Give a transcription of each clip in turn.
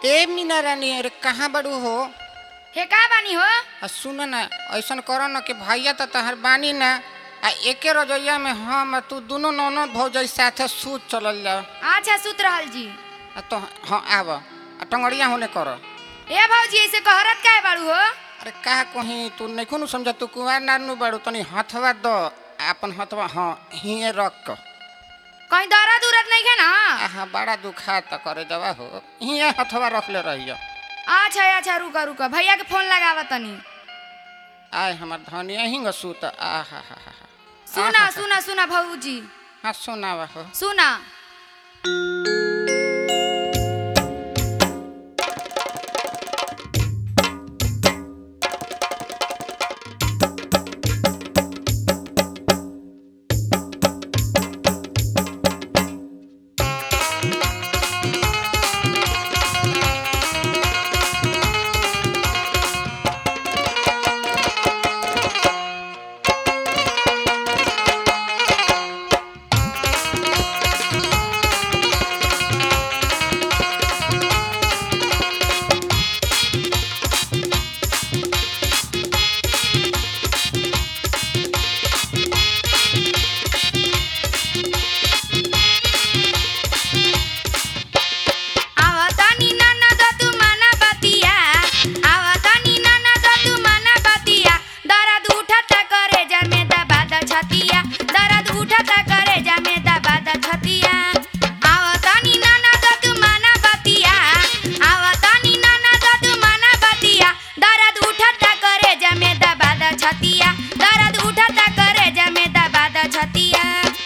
ए मीना रानी अरे कहाँ बड़ू हो हे का बानी हो आ सुन न ऐसन करो न कि भैया तो तहर बानी ना आ एके रजैया में हम आ तू दोनों नौनो भौजाई साथे सूत चलल जाओ अच्छा सुत रहल जी आ तो हाँ आब आ टंगड़िया होने करो ए भौजी ऐसे कहरत काहे बाड़ू हो अरे का कहीं तू नहीं नु समझा तू कुमार नानू बाड़ू तनी हथवा दो अपन हथवा हाँ हिए रख क कहीं दर्द उरद नहीं है ना आहा बड़ा दुखा त करे जवा हो हिए हथवा रख ले रहियो अच्छा अच्छा रुका रुका भैया के फोन लगावा तनी आय हमर धनिया हिंग सूत आहा हा हा हा सुना आहा, सुना सुना भौजी हाँ सुनावा हो सुना आवतानी नाना द तू माना बतिया आवतानी नाना द तू माना बतिया दर्द उठता करे जमे दबा द छतिया दर्द उठता करे जमे दबा द छतिया आवतानी नाना द तू माना बतिया आवतानी नाना द तू माना बतिया दर्द उठता करे जमे दबा द छतिया दर्द उठता करे जमे दबा द छतिया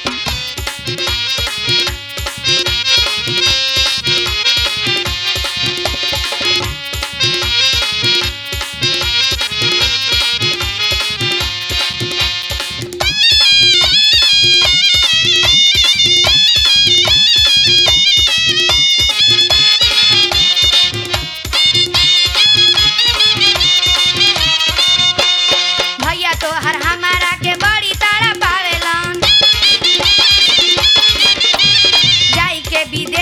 भैया तो हर हमारा के बड़ी तारा पावेलन जाई के विदेश